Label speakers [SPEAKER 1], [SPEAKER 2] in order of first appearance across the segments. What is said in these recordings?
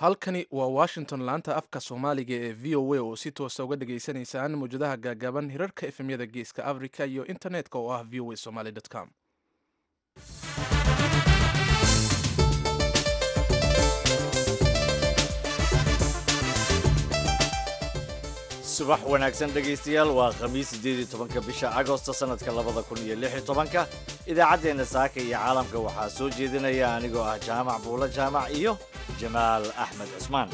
[SPEAKER 1] halkani waa washington laanta afka soomaaliga ee v o a oo si toosa uga dhagaysanaysaan mawjadaha gaagaaban hirarka efemyada geeska africa iyo internetka oo ah v o a somaly com
[SPEAKER 2] subax wanaagsan dhegaystayaal waa khamiis siddeed iyo tobanka bisha agosto sannadka labada kun iyo lix iyo tobanka idaacaddeenna saaka iyo caalamka waxaa soo jeedinaya anigoo ah jaamac buulo jaamac iyo jamaal axmed cusmaan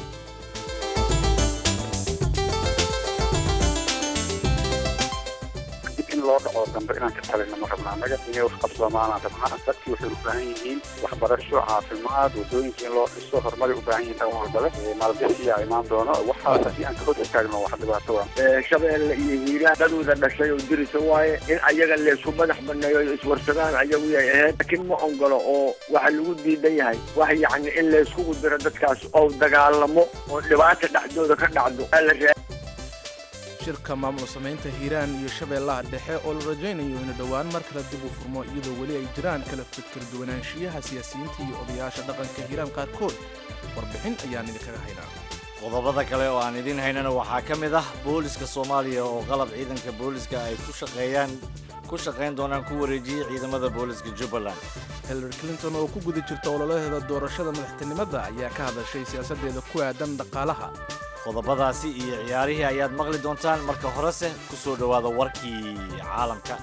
[SPEAKER 3] dib in loo dhaco dambe inaan ka talina ma rabna annaga inay waxqabsoomaanaan rabnaa dadkii waxay u baahan yihiin waxbarasho caafimaad wadooyinka in loo dhiso horumaray u baahan yihiin dhan walbale maalgashiyaa imaan doono waxaas haddii aan ka hor istaagno wax dhibaato ah
[SPEAKER 4] shabeelle iyo hiiraan dadooda dhashay oo dirisa waaye in ayaga leesku madax baneeyo iswarsadaan ayagu yay ahayd laakiin ma ogolo oo waxa lagu diidan yahay wax yacni in layskugu diro dadkaas oo dagaalamo oo dhibaata dhexdooda ka dhacdo la
[SPEAKER 1] shirka maamul samaynta hiiraan iyo shabeellaha dhexe oo la rajaynayo inuu dhowaan mar kale dib u furmo iyadoo weli ay jiraan kala fikir duwanaanshiyaha siyaasiyiinta iyo odayaasha dhaqanka hiiraan qaarkood warbixin ayaan idinkaga haynaa
[SPEAKER 2] qodobada kale oo aan idiin haynana waxaa ka mid ah booliska soomaaliya oo qalab ciidanka booliska ay ku shaqeeyaan ku shaqayn doonaan ku wareejiyey ciidamada booliska jubbaland
[SPEAKER 1] hillary clinton oo ku guda jirta ololaheeda doorashada madaxtinimada ayaa ka hadashay siyaasaddeeda ku aadan dhaqaalaha
[SPEAKER 2] qodobadaasi iyo ciyaarihii ayaad maqli doontaan marka horese ku soo dhowaada warkii caalamka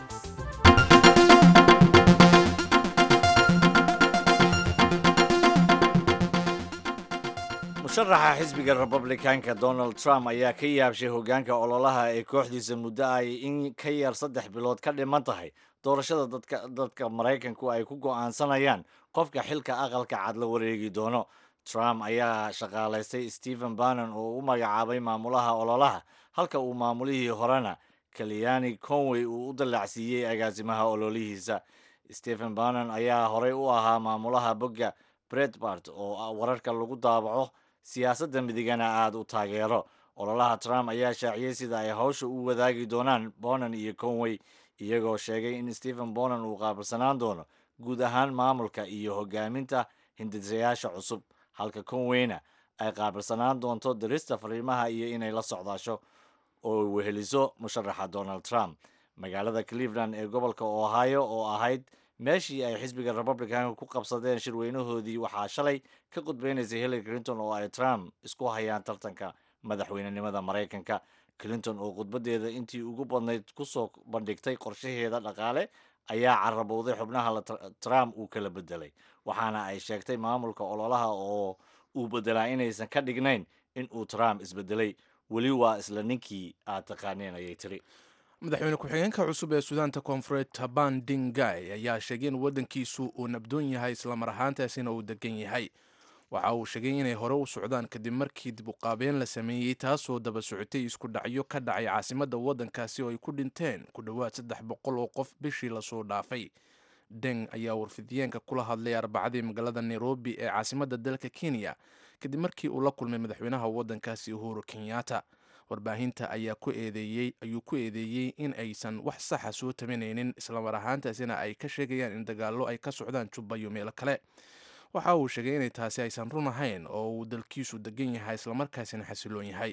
[SPEAKER 2] musharaxa xisbiga republicanka donald trump ayaa ka yaabshay hoggaanka ololaha ee kooxdiisa muddo ay in ka yar saddex bilood ka dhiman tahay doorashada dadka dadka maraykanku ay ku go'aansanayaan qofka xilka aqalka cad la wareegi doono trump ayaa shaqaalaystay stephen bannon oo u magacaabay maamulaha ololaha halka uu maamulihii horena kaliyani conway uu u dallacsiiyey agaasimaha ololihiisa stephen bannon ayaa horey u ahaa maamulaha bogga bretbart oo wararka lagu daabaco siyaasadda midigana aada u taageero ololaha trump ayaa shaaciyey sida ay hawsha u wadaagi doonaan bonan iyo conway iyagoo sheegay in stephen bonan uu qaabilsanaan doono guud ahaan maamulka iyo hogaaminta hindisayaasha cusub halka conweyna ay qaabilsanaan doonto dirista fariimaha iyo inay la socdaasho oo weheliso musharaxa donald trump magaalada cleveland ee gobolka ohio oo ahayd meeshii ay xisbiga republicanka ku qabsadeen shirweynahoodii waxaa shalay ka qudbeynaysay hillary clinton oo ay trump isku hayaan tartanka madaxweynenimada maraykanka clinton oo khudbadeeda intii ugu badnayd kusoo bandhigtay qorshaheeda dhaqaale ayaa carabowday xubnaha trump uu kala bedelay waxaana ay sheegtay maamulka ololaha oo uu bedelaa inaysan ka dhignayn in uu trump isbedelay weli waa isla ninkii aad taqaaneen ayay tiri
[SPEAKER 1] madaxweyne ku-xigeenka cusub ee suudaanta koonfureed taban dingay ayaa sheegay in waddankiisu uu nabdoon yahay islamar ahaantaasina uu degan yahay waxa uu sheegay inay hore u socdaan kadib markii dib uqaabeen la sameeyey taasoo daba socotay isku dhacyo ka dhacay caasimadda waddankaasi oo ay ku dhinteen ku dhowaad saddex boqol oo qof bishii lasoo dhaafay deng ayaa warfidiyeenka kula hadlay arbacadii magaalada nairobi ee caasimadda dalka kenya kadib markii uu la kulmay madaxweynaha waddankaasi uhuru kenyatta warbaahinta ayaa ku eedeeyey ayuu ku eedeeyey in aysan wax saxa soo tabanaynin islamar ahaantaasina ay ka sheegayaan in dagaallo ay ka socdaan jubba iyo meelo kale waxa uu sheegay inay taasi aysan run ahayn oo uu dalkiisu degan yahay islamarkaasina xasiloon yahay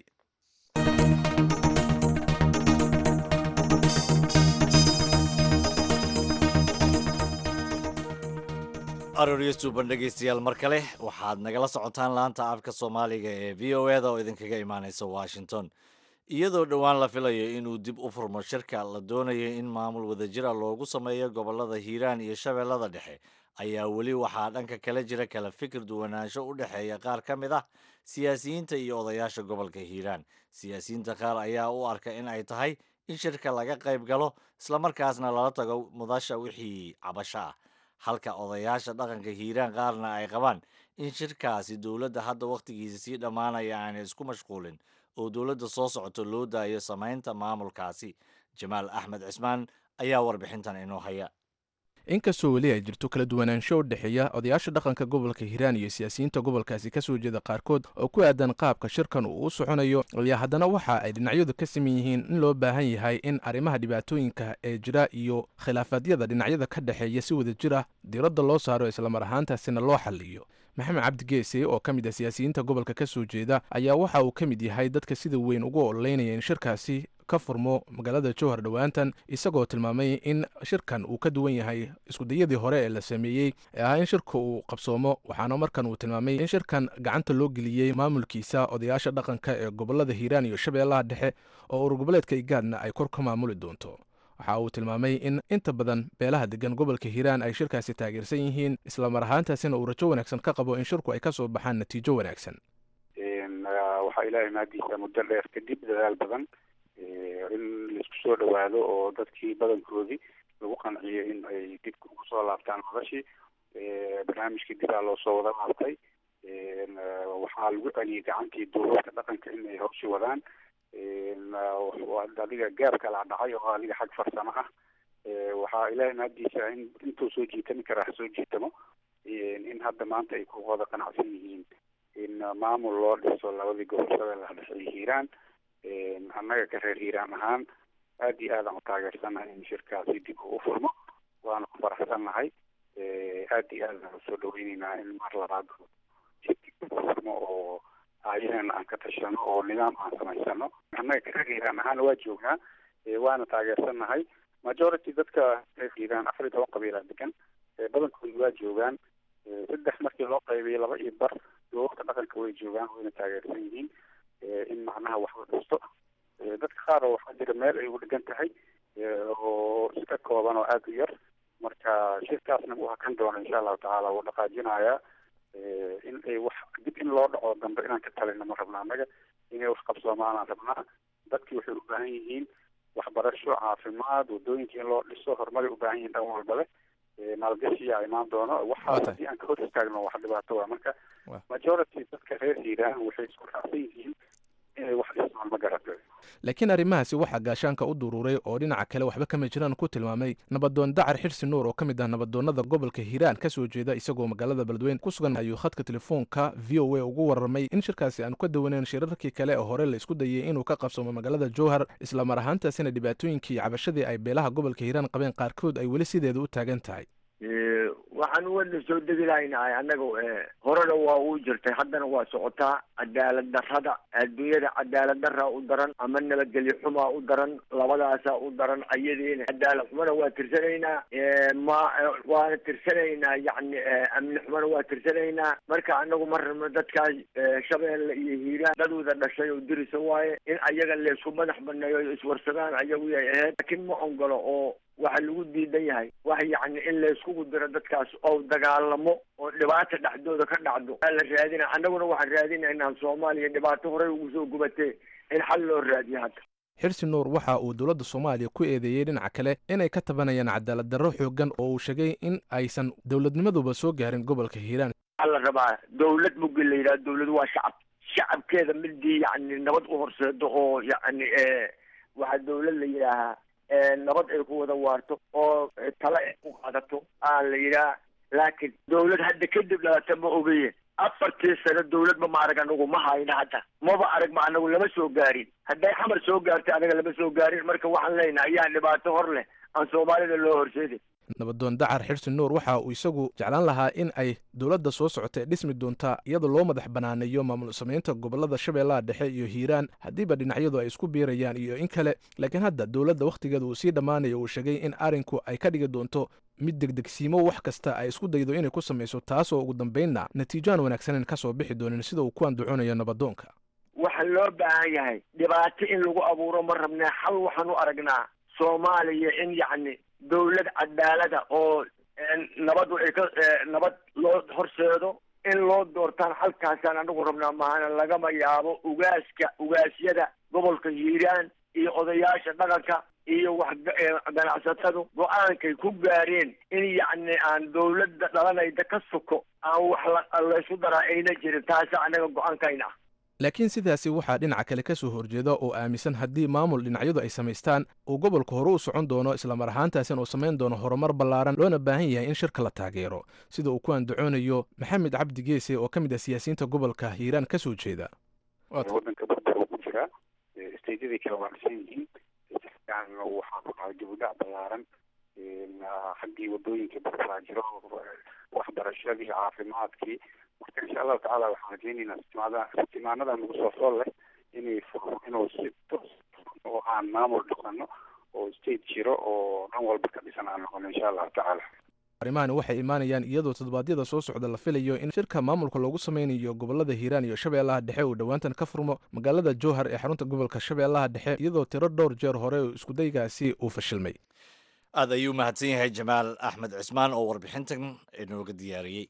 [SPEAKER 2] arooryo suuban dhegaystayaal mar kale waxaad nagala socotaan laanta afka soomaaliga ee v o eda oo idinkaga imaaneysa washington iyadoo dhowaan la filayo inuu dib u furmo shirka la doonayo in maamul wadajira loogu sameeyo gobolada hiiraan iyo shabeellada dhexe ayaa weli waxaa dhanka kala jira kala fikir duwanaansho u dhexeeya qaar ka mid ah siyaasiyiinta iyo odayaasha gobolka hiiraan siyaasiyiinta qaar ayaa u arka in ay tahay in shirka laga qayb galo islamarkaasna lala tago mudasha wixii cabasho ah halka odayaasha dhaqanka hiiraan qaarna ay qabaan in shirkaasi dowladda hadda wakhtigiisa sii dhammaanaya aanay isku mashquulin oo dowladda soo socoto loo daayo samaynta maamulkaasi jamaal axmed cismaan ayaa warbixintan inoo haya
[SPEAKER 1] inkastoo weli ay jirto kala duwanaansho u dhexeeya odayaasha dhaqanka gobolka hiiraan iyo siyaasiyiinta gobolkaasi kasoo jeeda qaarkood oo ku aadan qaabka shirkan uu u soconayo ayaa haddana waxa ay dhinacyadu ka siman yihiin in loo baahan yahay in arrimaha dhibaatooyinka ee jira iyo khilaafaadyada dhinacyada ka dhexeeya si wada jir ah diiradda loo saaro islamar ahaantaasina loo xaliyo maxamed cabdi geese oo ka mid ah siyaasiyiinta gobolka ka soo jeeda ayaa waxa uu ka mid yahay dadka sida weyn ugu ololeynaya in shirkaasi ka furmo magaalada jowhar dhowaantan isagoo tilmaamay in shirkan uu ka duwan yahay iskudayadii hore ee la sameeyey ee ah in shirka uu qabsoomo waxaana markan uu tilmaamay in shirkan gacanta loo geliyey maamulkiisa odayaasha dhaqanka ee gobolada hiiraan iyo shabeellaha dhexe oo urgoboleedka igaadna ay kor ka maamuli doonto waxa uu tilmaamay in inta badan beelaha degan gobolka hiiraan ay shirkaasi taageersan yihiin islamar ahaantaasina uu rajo wanaagsan ka qabo in shirku ay ka soo baxaan natiijo wanaagsan
[SPEAKER 3] waxaa ilaahay maadiisa muddo dheer kadib dadaal badan in laisku soo dhawaado oo dadkii badankoodii lagu qanciyo in ay dib ugu soo laabtaan madashii barnaamijkii dibaa loo soo wada laabtay waxaa lagu celiyey gacantii duulabka dhaqanka in ay hawshi wadaan adiga gaab kala dhacay oo adiga xag farsamo ah waxaa ilaahay maadiisa in intuu soo jiitami karaa soo jiitamo in hadda maanta ay ku wada qanacsan yihiin in maamul loo dhiso labadii gobol shabeellaha dhexe iyo hiiraan annaga ka reer hiiraan ahaan aad iyo aadaan u taageersannahay in shirkaasi dib uu furmo waana ku faraxsannahay aad iyo aadaan usoo dhaweyneynaa in mar labaad furmo oo ayaheena aan ka tashano oo nidaam aan samaysano annaga ka reer hiiraan ahaana waa joognaa waana taageersannahay majority dadka reer hiiraan afar iyo toban qabiilaa degan badankoodu waa joogaan saddex markii loo qaybiyay laba iyo bar duubabka dhaqanka way joogaan wayna taageersan yihiin in macnaha wax la dhisto dadka qaar oo waxaa jira meel ay ugu dhegan tahay oo iska kooban oo aada u yar marka shirkaasna uu hakan doono insha allahu tacaala wuu dhaqaajinayaa in ay wax dib in loo dhaco dambe inaan ka talina ma rabna annaga inay wax qabsoomaanaan rabnaa dadkii waxay u baahan yihiin waxbarasho caafimaad wadooyinka in loo dhiso horumaray u baahan yihiin dhan walbale maalgashiyaa imaan doono waxaa haddii aan ka hor istaagno wax dhibaato waa marka majority dadka reer hiiraan waxay isku raacsan yihiin inay wax dhismaan ma garata
[SPEAKER 1] laakiin arrimahaasi waxaa gaashaanka u duruuray oo dhinaca kale waxba kama jiraan ku tilmaamay nabadoon dacar xirsi nuur oo ka mid ah nabadoonnada gobolka hiiraan ka soo jeeda isagoo magaalada beledweyne ku sugan ayuu khadka telefoonka v o a ugu warramay in shirkaasi aanu ka dawaneyn shirarkii kale oo hore la isku dayay inuu ka qabsoomo magaalada jowhar islamar ahaantaasina dhibaatooyinkii iyo cabashadii ay beelaha gobolka hiiraan qabeen qaarkood ay weli sideeda u taagan tahay
[SPEAKER 4] waxaan wadna soo degi lahaynahay annaga horena waa uu jirtay haddana waa socotaa cadaalad darrada adduunyada cadaalad darraa u daran ama nabadgelyo xumaa u daran labadaasaa u daran ayadiina cadaalad xumana waa tirsanaynaa ma waana tirsanaynaa yacni amni xumana waa tirsanaynaa marka annagu ma rabno dadkaas shabeelle iyo hiiraan dad wada dhashay oo dirisa waaye in ayaga laysku madax baneeyo iswarsadaan ayagu yay ahayd laakiin ma ogolo oo waxa lagu diidan yahay wax yacni in layskugu diro dadkaas oo dagaalamo oo dhibaata dhexdooda ka dhacdo aa la raadina annaguna waxaan raadinaynaa soomaaliya dhibaato horey ugu soo gubatee in xal loo raadiyo hadda
[SPEAKER 1] xirsi nuur waxa uu dowladda soomaaliya ku eedeeyey dhinaca kale inay ka tabanayaan cadaalad darro xoogan oo uu sheegay in aysan dowladnimaduba soo gaarin gobolka hiiraan
[SPEAKER 4] waxaa la rabaa dawlad mugi la yidhaha dawlad waa shacab shacabkeeda midii yacni nabad u horseedo oo yacni waxaa dawlad la yidhaahaa nabad ay ku wada waarto oo tale ay ku qaadato aan la yidhaah laakiin dawlad hadda kadib dhalata ma ogeyen afartii sano dawladba ma arag anagu ma hayna hadda maba arag ma anagu lama soo gaarin hadday xamar soo gaartay anaga lama soo gaarin marka waxaan leenahay ayaa dhibaato hor leh aan soomaalida loo horseedin
[SPEAKER 1] nabadoon dacar xirsi nuur waxa uu isagu jeclaan lahaa in ay dowladda soo socota ee dhismi doonta iyadoo loo madax banaaneeyo maamul samaynta gobolada shabeellaha dhexe iyo hiiraan haddiiba dhinacyadu ay isku biirayaan iyo in kale laakiin hadda dowladda wakhtigeeda uu sii dhammaanayo uu sheegay in arrinku ay ka dhigi doonto mid degdegsiimo wax kasta ay isku daydo inay ku samayso taasoo ugu dambaynna natiijo aan wanaagsaneyn ka soo bixi doonin sida uu ku andaconayo nabadoonka
[SPEAKER 4] waxaa loo baahan yahay dhibaato in lagu abuuro ma rabnaa xal waxaan u aragnaa soomaaliya in yacni dawlad cadaalada oo nabadu ay ka nabad loo horseedo in loo doortaan xalkaasaan anagu rabnaa mahana lagama yaabo ugaaska ugaasyada gobolka hiiraan iyo odayaasha dhaqanka iyo wax ganacsatadu go-aankay ku gaareen in yacni aan dawladda dhalanayda ka soko aan wax laysu daraa ayna jirin taasa anaga go-aankayna ah
[SPEAKER 1] laakiin sidaasi waxaa dhinaca kale ka soo horjeeda oo aaminsan haddii maamul dhinacyadu ay samaystaan uu gobolka hore u socon doono islamar ahaantaasina uu samayn doono horumar ballaaran loona baahan yahay in shirka la taageero sida uu ku andacoonayo maxamed cabdi geese oo ka mid ah siyaasiyiinta gobolka hiiraan ka soo jeeda
[SPEAKER 3] wadanka burbur uu ku jiraa steydyadii kale waa dhisan yihiin waxaa ku dhacay dibudhac ballaaran xaggii wadooyinka burburaa jiro waxbarashadii caafimaadkii marka insha allahu tacaala waxaan rajeynaynaa istimaada istimaanadan nagu soo fool leh inay furo inuu si toos oo aan maamul dhaqano oo state jiro oo dhan walba ka dhisan aan noqono insha allahu tacaala
[SPEAKER 1] arrimahani waxay imaanayaan iyadoo toddobaadyada soo socda la filayo in shirka maamulka loogu sameynayo gobolada hiiraan iyo shabeellaha dhexe uu dhowaantan ka furmo magaalada jowhar ee xarunta gobolka shabeellaha dhexe iyadoo tiro dhowr jeer hore oo iskudaygaasi uu fashilmay
[SPEAKER 2] aad ayuu mahadsan yahay jamaal axmed cismaan oo warbixintan inooga diyaariyey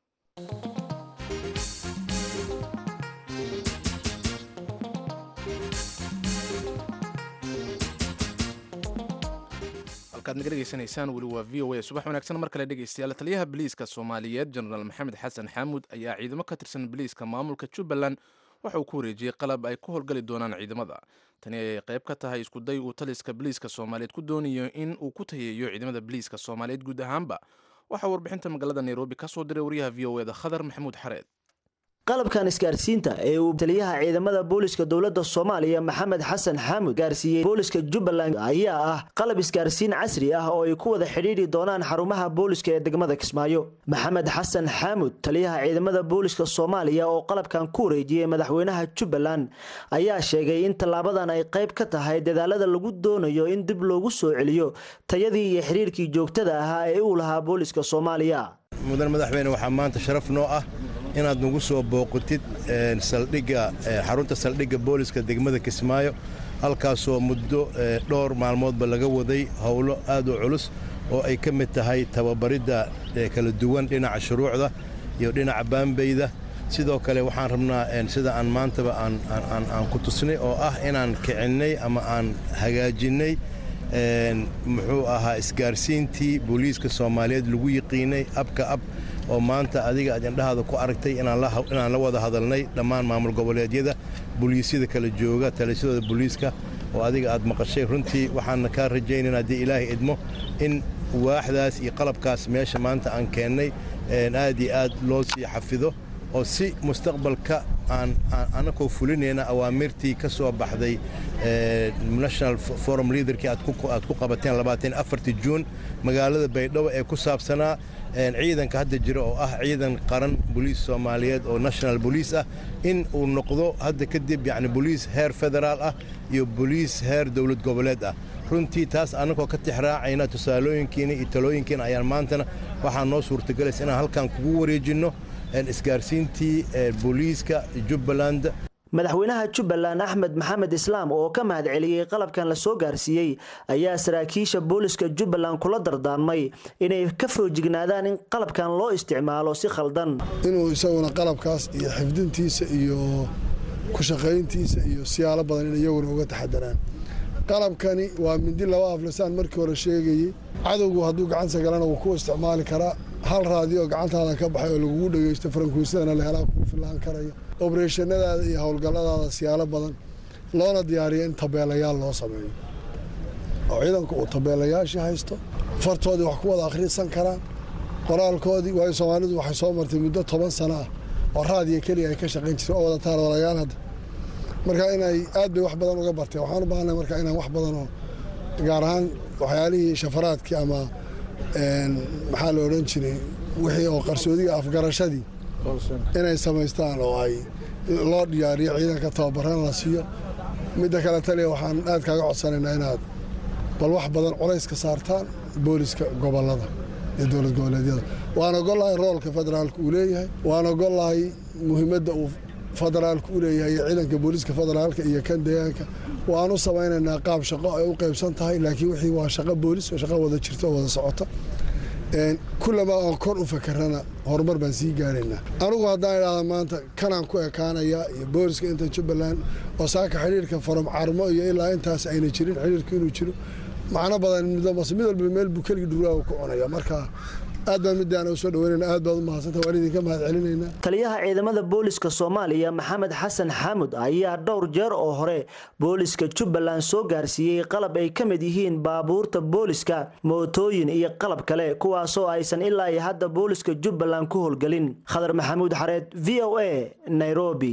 [SPEAKER 1] halkaad naga dhegeysanaysaan weli waa v o a subax wanaagsan mar kale dhegeystayaal taliyaha biliiska soomaaliyeed jenaraal maxamed xasan xaamuud ayaa ciidamo ka tirsan biliiska maamulka jubbaland waxa uu ku wareejiyey qalab ay ku howlgali doonaan ciidamada tani ayay qayb ka tahay iskuday uu taliska biliiska soomaaliyeed ku doonayo in uu ku tayeeyo ciidamada biliiska soomaaliyeed guud ahaanba waxaa warbixinta magaalada nairobi ka soo diray wariyaha v o eda khadar maxamuud xareed
[SPEAKER 5] qalabkan isgaarsiinta ee uu taliyaha ciidamada booliska dowladda soomaaliya maxamed xasan xaamud gaarsiiyey booliska jubbaland ayaa ah qalab isgaarsiin casri ah oo ay ku wada xidhiidhi doonaan xarumaha booliska ee degmada kismaayo maxamed xasan xaamud taliyaha ciidamada booliska soomaaliya oo qalabkan ku wareejiyey madaxweynaha jubbaland ayaa sheegay in tallaabadan ay qayb ka tahay dadaalada lagu doonayo in dib loogu soo celiyo tayadii iyo xidhiirkii joogtada ahaa ee uu lahaa booliska soomaaliya
[SPEAKER 6] mudan madaxweyne waxaa maanta sharaf noo ah inaad nagu soo booqatid saldhigga xarunta saldhigga booliska degmada kismaayo halkaasoo muddo dhowr maalmoodba laga waday howlo aad u culus oo ay ka mid tahay tababaridda kala duwan dhinaca shuruucda iyo dhinaca baambeyda sidoo kale waxaan rabnaa sida aan maantaba aan ku tusnay oo ah inaan kicinnay ama aan hagaajinnay muxuu ahaa isgaarsiintii booliiska soomaaliyeed lagu yiqiinay abka ab oo maanta adiga aad indhahaada ku aragtay inaan la wada hadalnay dhammaan maamul goboleedyada booliisyada kala jooga talisyadooda booliiska oo adiga aad maqashay runtii waxaana kaa rajaynayna haddii ilaahay idmo in waaxdaas iyo qalabkaas meesha maanta aan keennay aad iyo aad loo sii xafido oo si mustaqbalka aan anakoo fulinayna awaamirtii ka soo baxday national forum leaderkii aad ku qabateen labaatan afartii juun magaalada baydhabo ee ku saabsanaa ciidanka hadda jira oo ah ciidan qaran boliis soomaaliyeed oo national boliis ah in uu noqdo hadda kadib yacni boliis heer federaal ah iyo boliis heer dowlad goboleed ah runtii taas annagoo ka tixraacayna tusaalooyinkiina iyo talooyinkiina ayaan maantana waxaa noo suurtagelaysa inaan halkan kugu wareejinno isgaarsiintii booliiska jubbaland
[SPEAKER 5] madaxweynaha jubbaland axmed maxamed islaam oo ka mahad celiyey qalabkan la soo gaarsiiyey ayaa saraakiisha booliska jubbaland kula dardaarmay inay ka foojignaadaan in qalabkan loo isticmaalo si khaldan
[SPEAKER 7] inuu isaguna qalabkaas iyo xifdintiisa iyo ku shaqayntiisa iyo siyaalo badan in iyaguna uga taxadaraan qalabkani waa mindi laba aflisaan markii hore sheegayey cadowgu hadduu gacansa galana wuu ku isticmaali karaa hal raadiyo gacantaada ka baxay oo lagugu dhegeysto farankuusadana la helaa kuu fillaan karaya obreshanadaada iyo howlgalladaada siyaalo badan loona diyaariyo in tabeelayaal loo sameeyo oo ciidanku uu tabeelayaashii haysto fartoodii wax ku wada akhrisan karaan qoraalkoodii waayo soomaalidu waxay soo martay muddo toban sano ah oo raadiyo keliya ay ka shaqayn jireen oo wada taarwalayaal hadda marka inay aad bay wax badan uga barteen waxaan u baahanay marka inaan wax badan oo gaar ahaan waxyaalihii shafaraadkii ama maxaa la odhan jiray wixii oo qarsoodiga afgarashadii inay samaystaan oo ay loo diyaariyo ciidanka tababarana la siiyo midda kale taliya waxaan aad kaaga codsanaynaa inaad bal wax badan culays ka saartaan booliska gobolada iyo dowlad goboleedyada waan ogolahay roolka federaalka uu leeyahay waan ogolahay muhiimadda uu federaalka u leeyahay iyo ciidanka booliiska federaalka iyo kan deegaanka waan u samaynaynaa qaab shaqo ay u qaybsan tahay laakiin wixii waa shaqo boolis oo shaqo wada jirta oo wada socota kullama aan kor u fakarana horumar baan sii gaaraynaa anigu haddaan idhaahda maanta kanaan ku ekaanayaa iyo booliska inta jubbaland oo saaka xidhiirka farum carmo iyo ilaa intaas ayna jirin xidhiirka inuu jiro macno badan mid walba meel buu keligii dhurwaaga ku cunaya marka aad baan middaana usoo dhaweynayna aad baad u mahadsanta waan idinka mahad celinaynaa
[SPEAKER 5] taliyaha ciidamada booliska soomaaliya maxamed xasan xaamud ayaa dhowr jeer oo hore booliska jubbaland soo gaarsiiyey qalab ay ka mid yihiin baabuurta booliska mootooyin iyo qalab kale kuwaasoo aysan ilaa iyo hadda booliska jubbaland ku howlgelin khadar maxamuud xareed v o a nairobi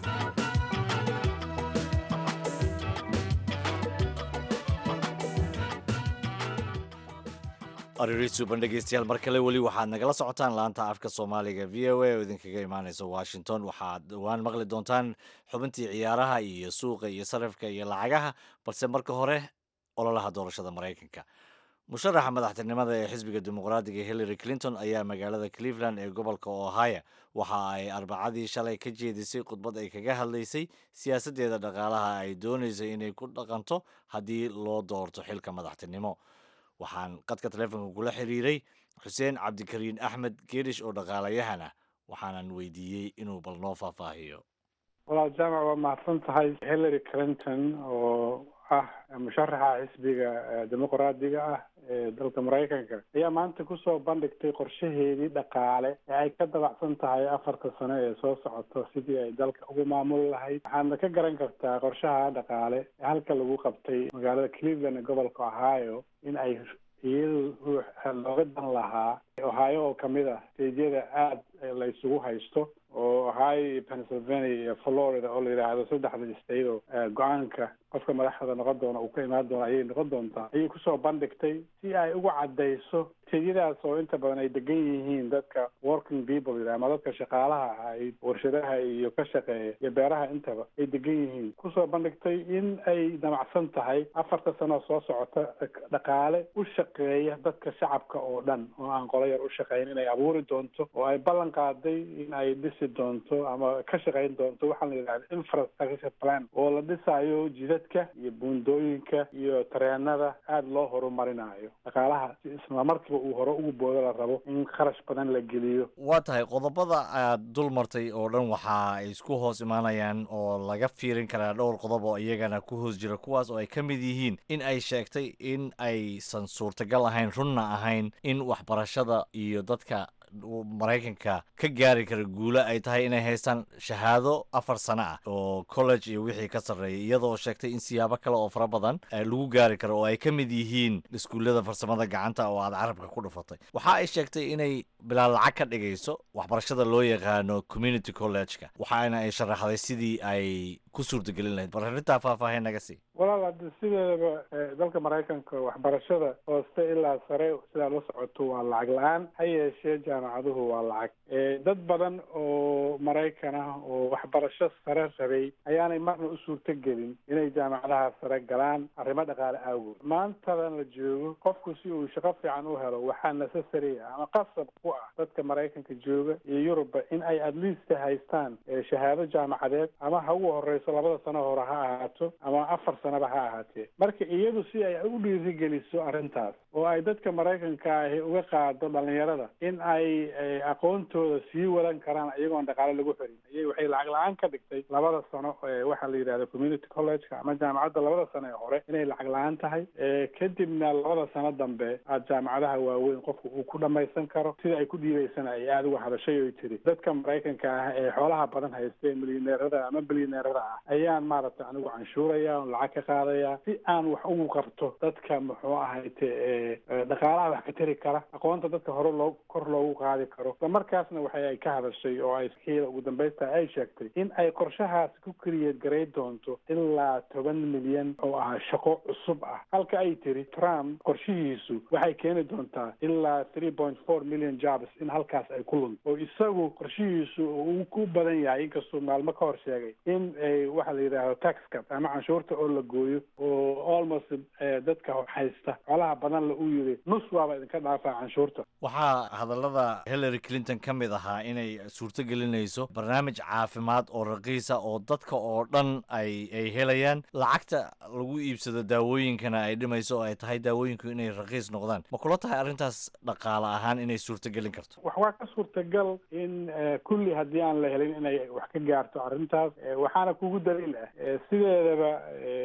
[SPEAKER 2] aririisuban dhegeystayaal mar kale weli waxaad nagala socotaan laanta afka soomaaliga v o a oo idinkaga imaaneysa washington waxaad dhowaan maqli doontaan xubintii ciyaaraha iyo suuqa iyo sarifka iyo lacagaha balse marka hore ololaha doorashada maraykanka musharaxa madaxtinimada ee xisbiga dimuqraadiga hillary clinton ayaa magaalada cleveland ee gobolka ohio waxa ay arbacadii shalay ka jeedisay khudbad ay kaga hadlaysay siyaasaddeeda dhaqaalaha ay doonaysay inay ku dhaqanto haddii loo doorto xilka madaxtinimo waxaan qadka taleefonka kula xiriiray xuseen cabdikariin axmed geerish oo dhaqaalayahan ah waxaanan weydiiyey inuu bal noo faahfaahiyo
[SPEAKER 8] walaal jaamac waa mahadsan tahay hillary clinton oo ah musharaxa xisbiga dimuqraadiga ah ee dalka maraykanka ayaa maanta kusoo bandhigtay qorshaheedii dhaqaale ee ay ka dabacsan tahay afarta sano ee soo socoto sidii ay dalka ugu maamuli lahayd waxaadna ka garan kartaa qorshaha dhaqaale ee halka lagu qabtay magaalada cleveland ee gobolka ohio in ay iyadu looga dan lahaa ohio oo kamid ah steedyada aada la isugu haysto oo ohio iyo pennsylvania iyo florida oo la yidhaahdo saddexda state oo go-aanka qofka madaxda noqon doona uu ka imaan doona ayay noqon doontaa ayay kusoo bandhigtay si ay uga caddayso steedyadaas oo inta badan ay degan yihiin dadka working people yidhaha ama dadka shaqaalaha ah ay warshadaha iyo ka shaqeeya iyo beeraha intaba ay degan yihiin kusoo bandhigtay in ay damacsan tahay afarta sano soo socota dhaqaale u shaqeeya dadka shacabka oo dhan oo aan qolo yar u shaqeyn inay abuuri doonto oo ay ballan qaaday in ay dhisi doonto ama ka shaqeyn doonto waxaa la yidhahda infrastructure plan oo la dhisayo jidadka iyo buundooyinka iyo tareenada aada loo horumarinayo dhaqaalaha si isla markiiba uu hore ugu boodo la rabo in kharash badan la geliyo
[SPEAKER 2] waa tahay qodobada aad dul martay oo dhan waxa ay isku hoos imaanayaan oo laga fiirin karaa dhowr qodob oo iyagana ku hoos jira kuwaas oo ay ka mid yihiin in ay sheegtay in aysan suurtagal ahayn runna ahayn in waxbarashada iyo dadka maraykanka ka gaari kara guulo ay tahay inay haystaan shahaado afar sano ah oo college iyo wixii ka sarreeyay iyadoo sheegtay in siyaabo kale oo fara badan lagu gaari karo oo ay ka mid yihiin iskuullada farsamada gacanta oo aad carabka ku dhufatay waxa ay sheegtay inay bilaa lacag ka dhigayso waxbarashada loo yaqaano community college-ka waxaana ay sharaxday sidii ay ku suurtagelin lahayd bal arrintaa faahfaahin naga sii
[SPEAKER 8] walaal haddi sideedaba dalka maraykanka waxbarashada hooste ilaa sare sidaa la socoto waa lacag la-aan ha yeeshee jaamacaduhu waa lacag dad badan oo maraykan ah oo waxbarasho sare rabay ayaanay marna u suurto gelin inay jaamacadaha sare galaan arrimo dhaqaale aawood maantadan la joogo qofku si uu shaqo fiican u helo waxaa necessary ah ama qasab ku ah dadka maraykanka jooga iyo yurubba in ay at least haystaan shahaado jaamacadeed ama ha ugu horeyso labada sano hore ha ahaato ama afar sanaba ha ahaatee marka iyadu si ay u dhiirigeliso arrintaas oo ay dadka maraykanka ahi uga qaado dhalinyarada in ay aqoontooda sii wadan karaan iyagoon dhaqaale lagu xirin ayay waxay lacag la-aan ka dhigtay labada sano waxaa la yidhahda community college-ka ama jaamacadda labada sano ee hore inay lacag la-aan tahay kadibna labada sano dambe aad jaamacadaha waaweyn qofku uu ku dhamaysan karo sida ay ku dhiibaysana ay aada uga hadashay oy tiri dadka maraykanka ah ee xoolaha badan haysta ee milyaneerada ama bilyaneerada ah ayaan maaragtay anigu canshuuraya on lacag ka qaadaya si aan wax ugu qabto dadka muxuu ahayte dhaqaalaha wax ka tari kara aqoonta dadka hore loo kor loogu qaadi karo isla markaasna waxay ay ka hadashay oo ay xiila ugu dambaysta ay sheegtay in ay qorshahaas ku keliyeed garay doonto ilaa toban milyan oo ah shaqo cusub ah halka ay tiri trump qorshihiisu waxay keeni doontaa ilaa three point four million jobs in halkaas ay ku lunto oo isagu qorshihiisu uu ku badan yahay inkastuu maalmo ka hor sheegay in waxa la yidhaahdo tax cut ama canshuurta oo la gooyo oo almost dadka haysta xoolaha badan la uu yiri nus waaba idinka dhaafaa canshuurta
[SPEAKER 2] waxaa hadallada hillary clinton ka mid ahaa inay suurto gelinayso barnaamij caafimaad oo raqiisa oo dadka oo dhan ay ay helayaan lacagta lagu iibsado daawooyinkana ay dhimayso oo ay tahay daawooyinku inay raqiis noqdaan ma kula tahay arrintaas dhaqaale ahaan inay suurto gelin karto
[SPEAKER 8] wax waa ka suurtagal in kulli haddii aan la helin inay wax ka gaarto arrintaas waxaana kugu daliil ah sideedaba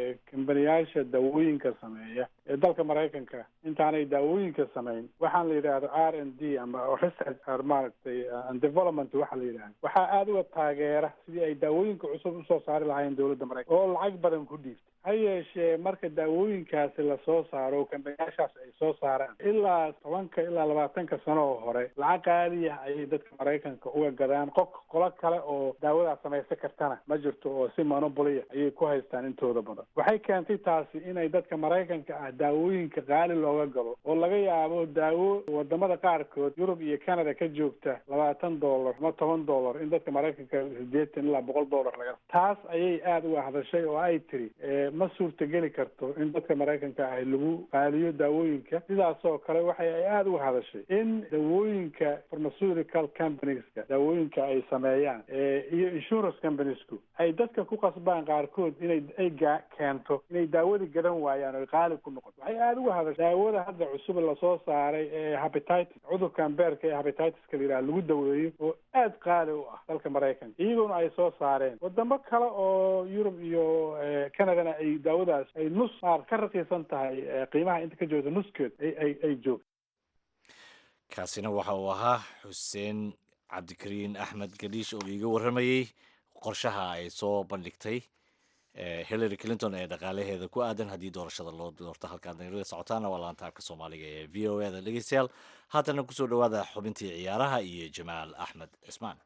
[SPEAKER 8] kambaniyaasha daawooyinka sameeya ee dalka maraykanka intaanay daawooyinka samayn waxaan la yidhaahdo r n d ama research or maaragtay and development waxa la yidhahdo waxaa aada uga taageera sidii ay daawooyinka cusub usoo saari lahaayeen dowladda maraykanka oo lacag badan ku dhiibta ha yeeshee marka daawooyinkaasi lasoo saaro kambaniyaashaas ay soo saaraan ilaa tobanka ilaa labaatanka sano oo hore lacag qaaliya ayay dadka maraykanka uga gadaan qof qolo kale oo daawadaas samaysan kartana ma jirto oo si monobolya ayay ku haystaan intooda badan waxay keentay taasi inay dadka maraykanka ah daawooyinka qaali looga galo oo laga yaabo daawo wadamada qaarkood yurub iyo canada ka joogta labaatan dollar ama toban dollar in dadka maraykanka sideetan ilaa boqol dollar laga taas ayay aada uga hadashay oo ay tiri ma suurtageli karto in dadka maraykanka ah lagu qaaliyo daawooyinka sidaasoo kale waxay ay aada uga hadashay in daawooyinka pharmaceutical companieska daawooyinka ay sameeyaan iyo insurance companiesku ay dadka ku qasbaan qaarkood inay ay gaa keento inay daawadii gadan waayaan oo qaali ku noqoto waxay aada uga hadashay daawada hadda cusub lasoo saaray ee habititis cudurkan beerka ee habititiska la yidhaha lagu daweeyo oo aada qaali u ah dalka maraykanka iyagoona ay soo saareen wadamo kale oo yurub iyo canadana ay daawadaas ay nus maar ka raqiisan tahay qiimaha inta ka joogta nuskeed ay ay ay joogto
[SPEAKER 2] kaasina waxa uu ahaa xuseen cabdikariin axmed galiish oo iiga warramayey qorshaha ay soo bandhigtay hillary clinton ee dhaqaalaheeda ku aadan haddii doorashada loo doorto halkaad nagala socotaana waa laanta afka soomaaliga ee v o e da dhegeystayaal haatana kusoo dhowaada xubintii ciyaaraha iyo jamaal axmed cismaan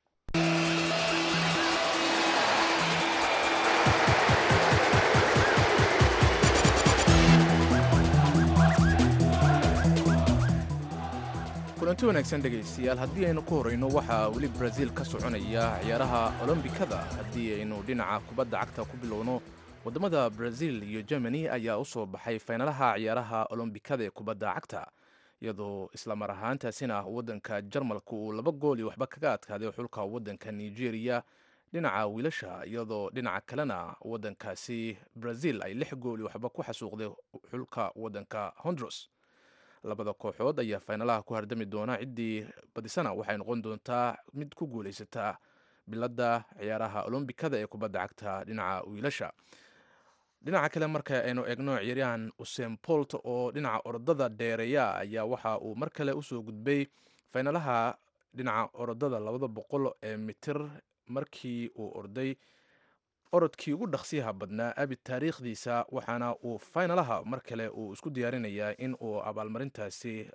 [SPEAKER 1] kulanti wanaagsan dhegaystayaal haddii aynu ku horrayno waxaa weli braziil ka soconaya ciyaaraha olombikada haddii aynu dhinaca kubadda cagta ku bilowno waddamada braziil iyo germany ayaa u soo baxay faynalaha ciyaaraha olombikada ee kubadda cagta iyadoo islamar ahaantaasina waddanka jarmalka uu laba gool iyo waxba kaga adkaaday xulka waddanka nigeria dhinaca wiilasha iyadoo dhinaca kalena waddankaasi braziil ay lix gool iyo waxba ku xasuuqday xulka waddanka hondros labada kooxood ayaa faynalaha ku hardami doona ciddii badisana waxay noqon doontaa mid ku guulaysataa biladda ciyaaraha olombikada ee kubadda cagta dhinaca wiilasha dhinaca kale marka aynu eegno ciyaaryahan usein bolt oo dhinaca orodada dheereeya ayaa waxa uu mar kale usoo gudbay faynalaha dhinaca orodada labada boqol ee mitir markii uu orday orodkii ugu dhaqsiyaha badnaa abi taariikhdiisa waxaana uu faynalaha mar kale uu isku diyaarinayaa in uu abaalmarintaasi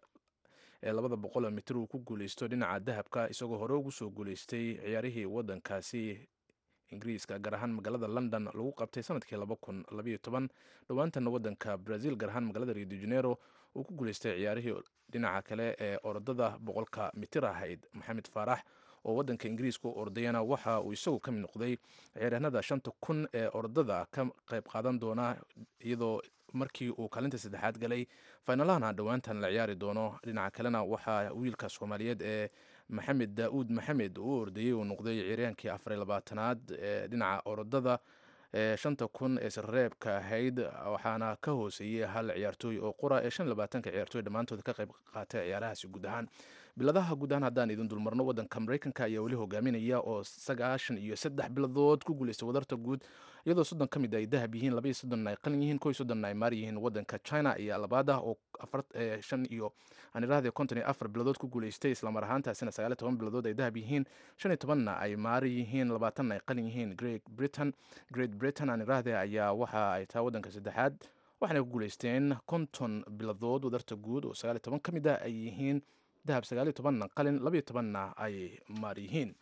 [SPEAKER 1] ee labada boqol mitir uu ku guuleysto dhinaca dahabka isagoo hore ugu soo guuleystay ciyaarihii waddankaasi ingiriiska gaar ahaan magaalada london lagu qabtay sanadkii laba kun labaiyo toban dhowaantana waddanka brazil gaar ahaan magaalada rio de janeiro uu ku guuleystay ciyaarihii dhinaca kale ee orodada boqolka mitir ahayd maxamed faarax oo waddanka ingiriiska u ordayana waxa uu isagu ka mid noqday ciyaaryahanada shanta kun ee orodada ka qayb qaadan doona iyadoo markii uu kaalinta saddexaad galay faynalahana dhowaantan la ciyaari doono dhinaca kalena waxaa wiilka soomaaliyeed ee maxamed daauud maxamed uu ordayey uu noqday ciyaaryahankii afar labaatanaad ee dhinaca orodada ee shanta kun ee sirreebka ahayd waxaana ka hooseeyey hal ciyaartooy oo qura ee shan labaatanka ciyaartooy dhammaantood ka qayb qaatay ciyaarahaasi guud ahaan biladaha guud ahaan haddaan idin dulmarno waddanka maraykanka ayaa weli hogaaminaya oo sagaashan iyo saddex biladood ku guuleystay wadarta guud iyadoo soddon ka mid ay dahab yihiin labaiyo soddon ay qalin yihiin kow iyo soddon ay maar yihiin waddanka china ayaa labaad ah oo afar shan iyo aan idhahdee konton iyo afar biladood ku guuleystay islamar ahaantaasina sagaal iyo toban biladood ay dahab yihiin shan iyo tobanna ay maar yihiin labaatanna ay qalin yihiin great britain great britain aan idhahdee ayaa waxa ay tahay waddanka saddexaad waxaanay ku guuleysteen konton biladood wadarta guud oo sagaal iyo toban ka mid ah ay yihiin dahab sagaaliyo tobanna qalin labaiyo tobanna ay maar yihiin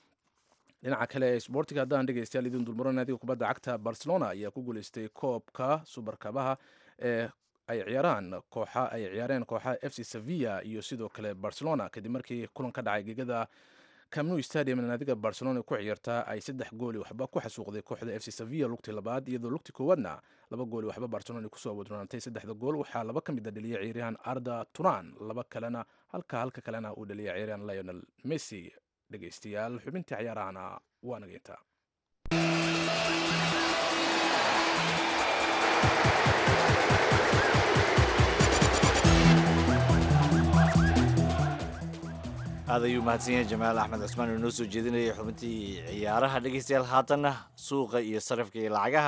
[SPEAKER 1] dhinaca kale ee sboortiga haddaan dhegeystayaal idin dulmaro naadiga kubadda cagta barcelona ayaa ku guuleystay koobka subarkabaha ee ay ciyaaraan kooxa ay ciyaareen kooxa f c sevilla iyo sidoo kale barcelona kadib markii kulan ka dhacay gegada camnu stadium naadiga barcelona ku ciyaartaa ay saddex gooli waxba ku xasuuqday kooxda f c sevilla lugtii labaad iyadoo lugtii koowaadna laba gooli waxba barcelona kusoo wadronaantay saddexda gool waxaa laba ka mid a dhaliyay ciyaaryahan arda turan laba kalena halka halka kalena uu dhaliyay ciyaaryahan lionel messi dhegeystayaal xubintii ciyaarahana waa nageyntaa
[SPEAKER 2] aad ayuu mahadsan yahay jamaal axmed cusmaan oo noo soo jeedinayay xubintii ciyaaraha dhegeystayaal haatanna suuqa iyo sarifka iyo lacagaha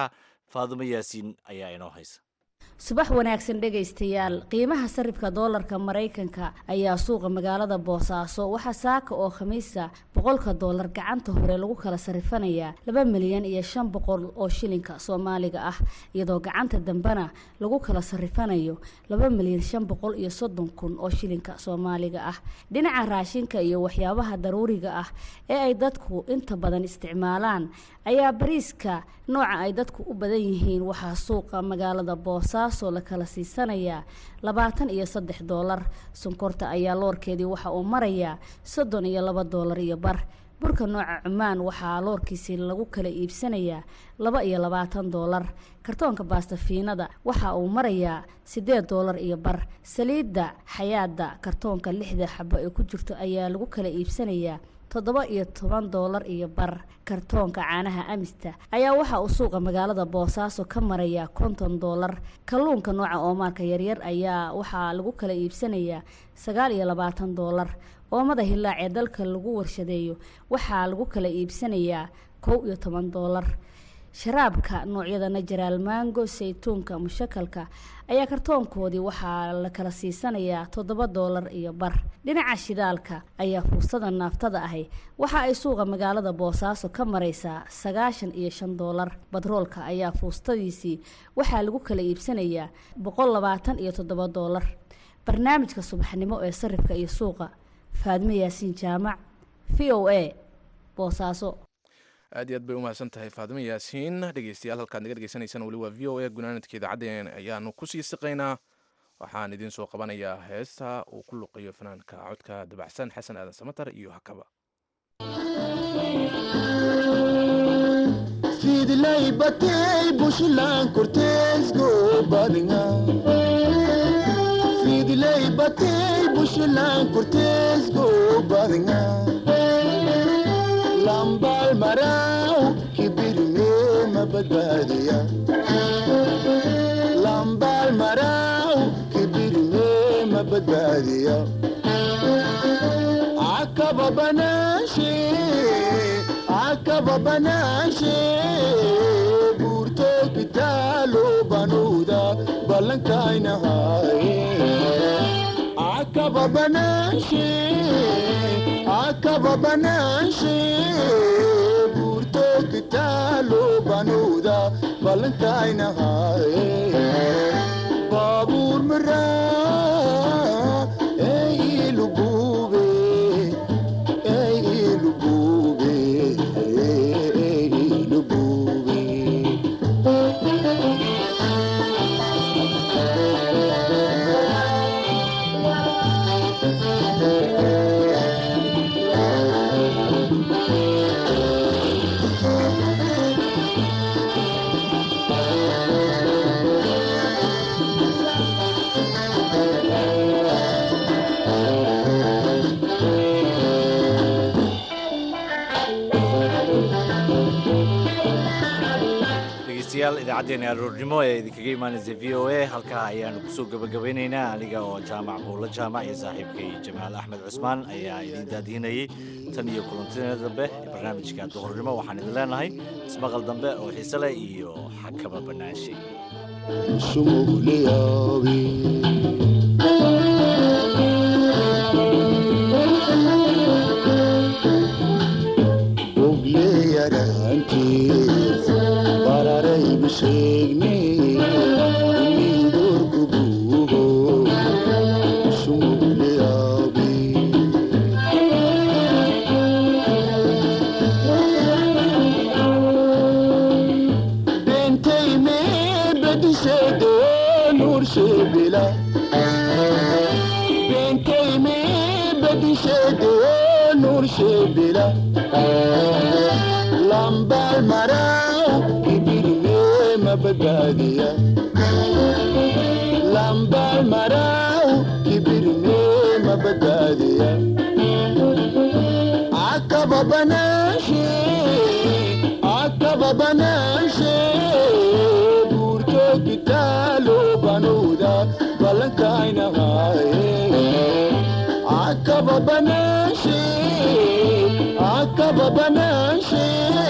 [SPEAKER 2] faadumo yaasiin ayaa inoo haysa
[SPEAKER 9] subax wanaagsan dhegaystayaal qiimaha sarifka doolarka maraykanka ayaa suuqa magaalada boosaaso waxaa saaka oo khamiisa boqolka doolar gacanta hore lagu kala sarifanayaa laba milyan iyo shan boqol oo shilinka soomaaliga ah iyadoo gacanta dambena lagu kala sarifanayo laba milyan shan boqol iyo soddon kun oo shilinka soomaaliga ah dhinaca raashinka iyo waxyaabaha daruuriga ah ee ay dadku inta badan isticmaalaan ayaa bariiska nooca ay dadku u badan yihiin waxaa suuqa magaalada boosaaso la kala siisanayaa labaatan iyo saddex doolar sonkorta ayaa loorkeedii waxa uu marayaa soddon iyo laba doolar iyo bar burka nooca cumaan waxaa loorkiisii lagu kala iibsanayaa laba iyo labaatan doolar kartoonka baastafiinada waxa uu marayaa siddeed doolar iyo bar saliidda xayaada kartoonka lixda xabo ee ku jirto ayaa lagu kala iibsanayaa toddoba iyo toban doolar iyo bar kartoonka caanaha amista ayaa waxa uu suuqa magaalada boosaaso ka marayaa konton doolar kalluunka nooca oomaarka yaryar ayaa waxaa lagu kala iibsanayaa sagaal iyo labaatan doolar oomada hilaac ee dalka lagu warshadeeyo waxaa lagu kala iibsanayaa kow iyo toban doolar sharaabka noocyada najaraal mango saytuunka mushakalka ayaa kartoonkoodii waxaa la kala siisanayaa toddoba doolar iyo bar dhinaca shidaalka ayaa fuustada naaftada ahi waxa ay suuqa magaalada boosaaso ka maraysaa sagaashan iyo shan doolar batroolka ayaa fuustadiisii waxaa lagu kala iibsanayaa boqol labaatan iyo toddoba doolar barnaamijka subaxnimo ee sarifka iyo suuqa faadmo yaasiin jaamac v o a boosaaso
[SPEAKER 1] aad iyo aad bay umahadsan tahay faadimo yaasiin dhegeystayaal halkaad naga dhegeysanaysaan weli waa v o a gunaanadka idaacadeen ayaanu kusii siqaynaa waxaan idiin soo qabanayaa heesta uu ku luqayo fanaanka codka dabacsan xasan aadan samatar iyo hakaba
[SPEAKER 10] fidlay batay bushlan korteesgo badinga fidlay batay bushlan korteesgo badinga lambal maraw kibirme mabadbaadiya lambal maraw kibirme mabadbaadiya akaba banaashe akaba banaashe buurto kitaalo banuuda ballankaynahaye akaba banaashe akaba banaashe buurto kitaalo banuuda ballankaynahaye baabuur maraa ee ilugube ee ilugube ee ilugube
[SPEAKER 2] dhegeystayaal idaacaddeenna aroornimo ee idinkaga imaanaysa v o a halkaa ayaanu kusoo gabagabeynaynaa aniga oo jaamac buulla jaamac iyo saaxiibkay jamaal axmed cusmaan ayaa idiin daadiinayay tan iyo kulantina dambe ee barnaamijka duhurnimo waxaan idin leenahay ismaqal dambe oo xiise leh iyo xakaba banaanshay
[SPEAKER 10] sumugliyabi ogleyaraantiis bararaybu sheegne umidorku buugo sumugliyabi bentayme bedishedo nurshebila bentayme bedishedo nurshebila lambal maraw kibirme mabadbaadiya lambal maraw kibirme mabadbaadiya akaba banaashe akaba banaashe buurto kitaalo banuuda ballankaynahaye akaba banaashe akaba banaashe